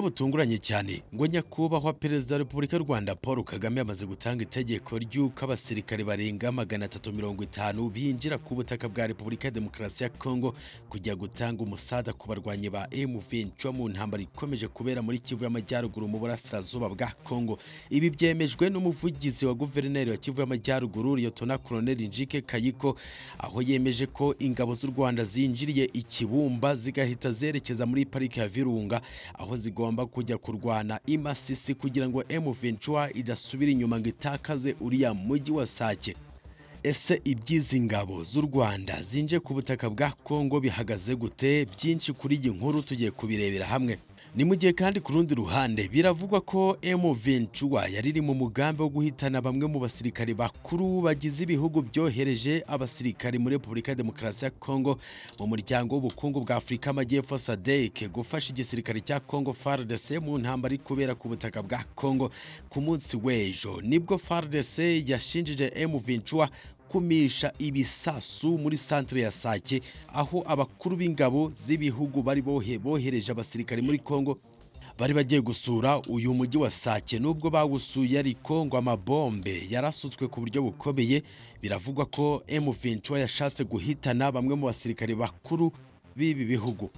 butunguranye cyane ngo nyakubahwa perezida wa repubulika y'u rwanda paul kagame yamaze gutanga itegeko ry'uko abasirikare barenga magana atatu mirongo itanu binjira ku butaka bwa repubulika ya demokarasi ya kongo kujya gutanga umusada ku barwanyi ba M23 mu ntambara ikomeje kubera muri kivu y'amajyaruguru mu burasirazuba bwa kongo ibi byemejwe n'umuvugizi wa guverineri wa kivu y'amajyaruguru liyotona koloneli njike kayiko aho yemeje ko ingabo z'u rwanda zinjiriye ikibumba zigahita zerekeza muri pariki ya virunga aho zigomba kujya kurwana i Masisi kugira ngo M23 idasubira inyuma ngo itakaze uriya mujyi wa Sake ese iby'izi ngabo z'u Rwanda zinje ku butaka bwa Kongo bihagaze gute byinshi kuri iyi nkuru tugiye kubirebera hamwe ni mu gihe kandi ku rundi ruhande biravugwa ko M23 yari iri mu mugambi wo guhitana bamwe mu basirikare bakuru bagize ibihugu byohereje abasirikare muri Repubulika ya Demokarasi ya Kongo mu muryango w'ubukungu bwa Afurika y'Amajyepfo SADC gufasha igisirikare cya Kongo FARDC mu ntambara iri kubera ku butaka bwa Kongo ku munsi w'ejo nibwo FARDC yashinjije M23 kumisha ibisasu muri santere ya Sake aho abakuru b'ingabo z'ibihugu bari bohe bohereje abasirikare muri Kongo bari bagiye gusura uyu mujyi wa Sake nubwo bawusuye ariko ngo amabombe yarasutswe ku buryo bukomeye biravugwa ko M23 yashatse guhitana bamwe mu basirikare bakuru b'ibi bihugu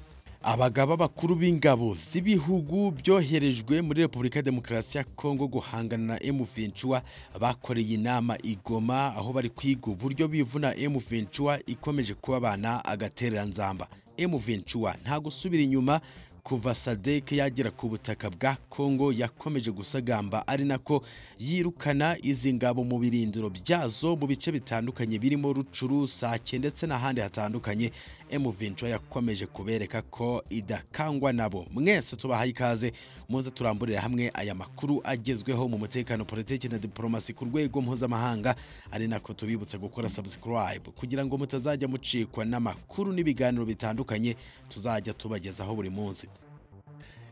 abagaba bakuru b'ingabo z'ibihugu byoherejwe muri Repubulika ya Demokarasi ya Kongo guhangana na M23 bakoreye inama igoma aho bari kwiga uburyo bivuna M23 ikomeje kubabana agatereranzamba M23 nta gusubira inyuma kuva SADC yagera ku butaka bwa Kongo yakomeje gusagamba ari nako yirukana izi ngabo mu birindiro byazo mu bice bitandukanye birimo Rucuru Sake ndetse n'ahandi hatandukanye M23 yakomeje kubereka ko idakangwa nabo mwese tubahaye ikaze muze turamburira hamwe aya makuru agezweho mu mutekano politiki na diplomasi ku rwego mpuzamahanga ari nako tubibutsa gukora subscribe kugira ngo mutazajya mucikwa n'amakuru n'ibiganiro bitandukanye tuzajya tubagezaho buri munsi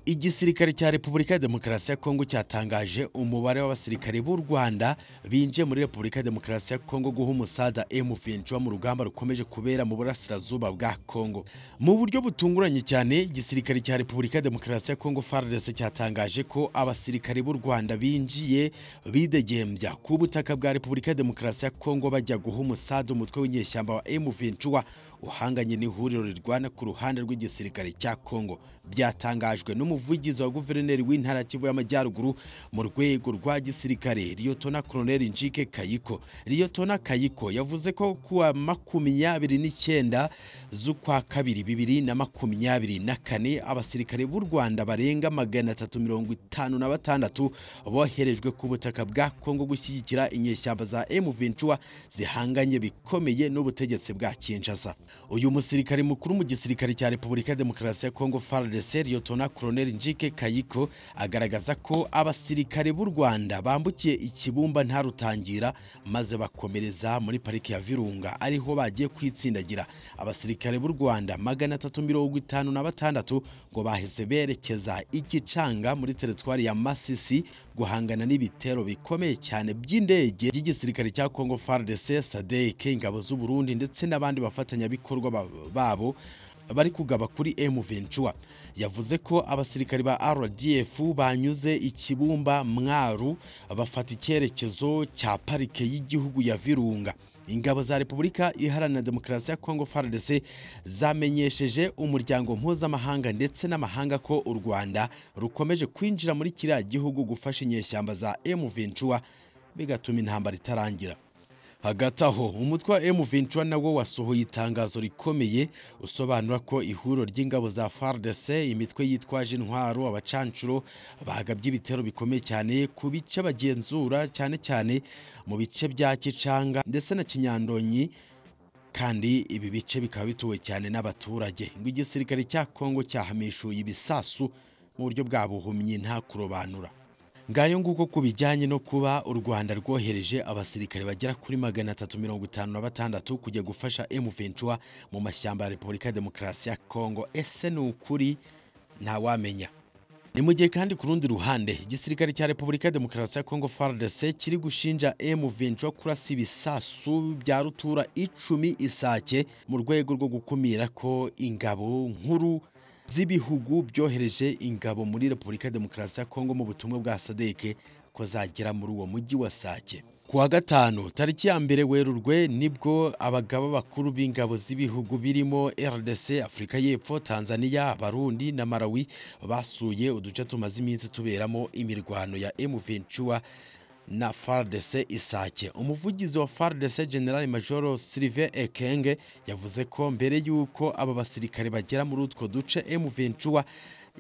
igisirikare cya repubulika ya demokarasi ya kongo cyatangaje umubare w'abasirikare b'u rwanda binjiye muri repubulika ya demokarasi ya kongo guha umusada M23 mu rugamba rukomeje kubera mu burasirazuba bwa kongo mu buryo butunguranye cyane igisirikare cya repubulika ya demokarasi ya kongo FARDC cyatangaje ko abasirikare b'u rwanda binjiye bidegembya ku butaka bwa repubulika ya demokarasi ya kongo bajya guha umusada umutwe w'inyeshyamba wa M23 uhanganye n'ihuriro rirwana ku ruhande rw'igisirikare cya kongo byatangajwe n'umu umuvugizi wa guverineri w'intara Kivu y'amajyaruguru mu rwego rwa gisirikare Liyotona Colonel Njike Kayiko Liyotona Kayiko yavuze ko kuwa makumyabiri n'icyenda z'ukwa kabiri bibiri na makumyabiri na kane abasirikare b'u Rwanda barenga magana atatu mirongo itanu na batandatu boherejwe ku butaka bwa Kongo gushyigikira inyeshyamba za M23 zihanganye bikomeye n'ubutegetsi bwa Kinshasa uyu musirikare mukuru mu gisirikare cya Repubulika ya Demokarasi ya Kongo FARDC Liyotona Colonel Njike Kayiko agaragaza ko abasirikare b'u Rwanda bambukiye ikibumba nta rutangira maze bakomereza muri pariki ya Virunga ariho bagiye kwitsindagira abasirikare b'u Rwanda magana atatu mirongo itanu na batandatu ngo bahise berekeza igicanga muri teritwari ya Masisi guhangana n'ibitero bikomeye cyane by'indege by'igisirikare cya Congo FARDC, SADC, ingabo z'u Burundi ndetse n'abandi bafatanyabikorwa babo bari kugaba kuri M23 yavuze ko abasirikari ba RDF banyuze ikibumba mwaru bafata icyerekezo cya parike y'igihugu ya Virunga ingabo za Repubulika Iharanira Demokarasi ya Kongo FARDC zamenyesheje umuryango mpuzamahanga ndetse n'amahanga ko u Rwanda rukomeje kwinjira muri kiriya gihugu gufasha inyeshyamba za M23 bigatuma intambara itarangira hagati aho umutwe wa M23 nawo wasohoye itangazo rikomeye usobanura ko ihuriro ry'ingabo za FARDC imitwe yitwaje intwaro abacancuro bagabye ibitero bikomeye cyane ku bice bagenzura cyane cyane mu bice bya Kicanga ndetse na Kinyandonyi kandi ibi bice bikaba bituwe cyane n'abaturage ngo igisirikare cya Kongo cyahamishuye ibisasu mu buryo bwabuhumye nta kurobanura ngayo nguko ku bijyanye no kuba u Rwanda rwohereje abasirikare bagera kuri magana atatu mirongo itanu na batandatu kujya gufasha M23 mu mashyamba ya Repubulika ya Demokarasi ya Kongo ese ni ukuri ntawamenya ni mu gihe kandi ku rundi ruhande igisirikare cya Repubulika ya Demokarasi ya Kongo FARDC kiri gushinja M23 kurasa ibisasu bya rutura icumi isake mu rwego rwo gukumira ko ingabo nkuru z'ibihugu byohereje ingabo muri Repubulika ya Demokarasi ya Kongo mu butumwa bwa sadeke ko zagera muri uwo mujyi wa Sake ku wa gatanu tariki ya mbere werurwe nibwo abagaba bakuru b'ingabo z'ibihugu birimo RDC Afurika y'Epfo Tanzania Abarundi na Malawi basuye uduce tumaze iminsi tuberamo imirwano ya M23 na FARDC Isake umuvugizi wa FARDC General Major Sylvain Ekenge yavuze ko mbere y'uko aba basirikare bagera muri utwo duce M23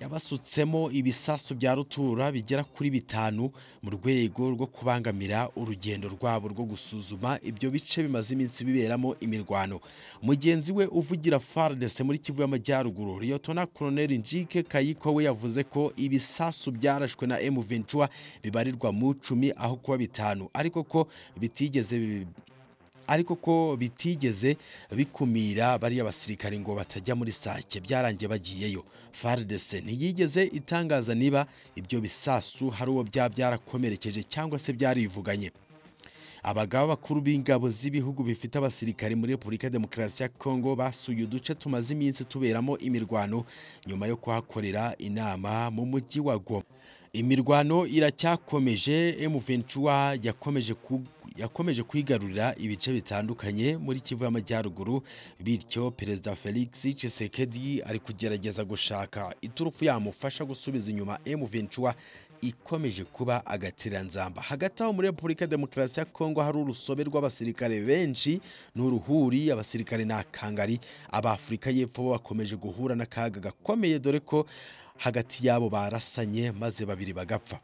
yabasutsemo ibisasu bya rutura bigera kuri bitanu mu rwego rwo kubangamira urugendo rwabo rwo gusuzuma ibyo bice bimaze iminsi biberamo imirwano mugenzi we uvugira FARDC muri Kivu y'Amajyaruguru Liyotona Colonel Njike Kayiko we yavuze ko ibisasu byarashwe na M23 bibarirwa mu cumi aho kuba bitanu ariko ko bitigeze ariko ko bitigeze bikumira bariya basirikare ngo batajya muri sake byarangiye bagiyeyo FARDC ntiyigeze itangaza niba ibyo bisasu hari uwo byaba byarakomerekeje cyangwa se byarivuganye abagaba bakuru b'ingabo z'ibihugu bifite abasirikare muri Repubulika ya Demokarasi ya Kongo basuye uduce tumaze iminsi tuberamo imirwano nyuma yo kuhakorera inama mu mujyi wa Goma imirwano iracyakomeje M23 yakomeje ku yakomeje kwigarurira ibice bitandukanye muri Kivu y'Amajyaruguru bityo Perezida Felix Tshisekedi ari kugerageza gushaka iturufu yamufasha gusubiza inyuma M23 ikomeje kuba agatiranzamba hagati aho muri Repubulika ya Demokarasi ya Kongo hari urusobe rw'abasirikare benshi n'uruhuri abasirikare n'akangari ab'Afurika y'Epfo bo bakomeje guhura n'akaga gakomeye dore ko hagati yabo barasanye maze babiri bagapfa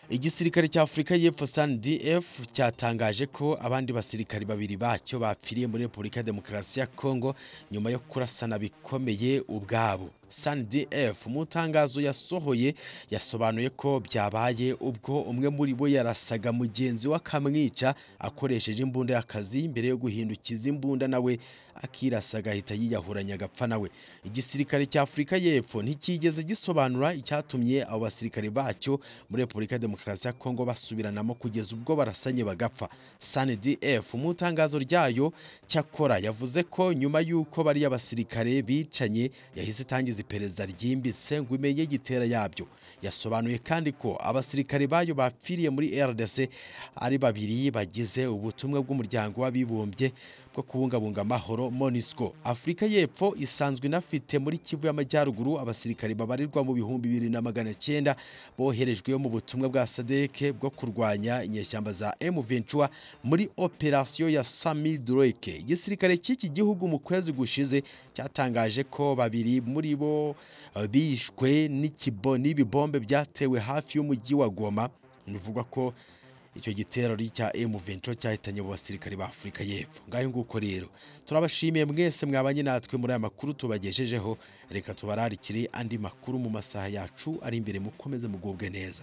igisirikare cya afurika y'epfo sandf cyatangaje ko abandi basirikari babiri bacyo bapfiriye muri repubulika ya demokarasi ya kongo nyuma yo kurasana bikomeye ubwabo sandf mu itangazo yasohoye yasobanuye ko byabaye ubwo umwe muri bo yarasaga mugenzi we akamwica akoresheje imbunda y'akazi mbere yo guhindukiza imbunda nawe akirasa agahita yiyahuranya agapfa nawe igisirikare cya afurika y'epfo ntikigeze gisobanura icyatumye abo basirikare bacyo muri repubulika ya demokarasi ya kongo basubiranamo kugeza ubwo barasanye bagapfa sandf mu itangazo ryayo cyakora yavuze ko nyuma y'uko bariya basirikare bicanye yahise itangiza iperereza ryimbitse ngo imenye igitera yabyo yasobanuye kandi ko abasirikare bayo bapfiriye muri rdc ari babiri bagize ubutumwa bw'umuryango w'abibumbye bwo kubungabunga amahoro monisco afurika y'epfo isanzwe inafite muri kivu y'amajyaruguru abasirikare babarirwa mu bihumbi bibiri na magana cyenda boherejwe mu butumwa bwa sadeke bwo kurwanya inyeshyamba za m23 muri operasiyo ya sami droke igisirikare cy'iki gihugu mu kwezi gushize cyatangaje ko babiri muri bo eh, bishwe n'ikibo- n'ibibombe byatewe hafi y'umujyi wa goma bivugwa ko icyo gitero ari icya M23 cyahitanye mu basirikare ba Afurika y'Epfo ngayo nguko rero turabashimiye mwese mwabanye natwe muri aya makuru tubagejejeho reka tubararikire andi makuru mu masaha yacu ari imbere mukomeze mugubwe neza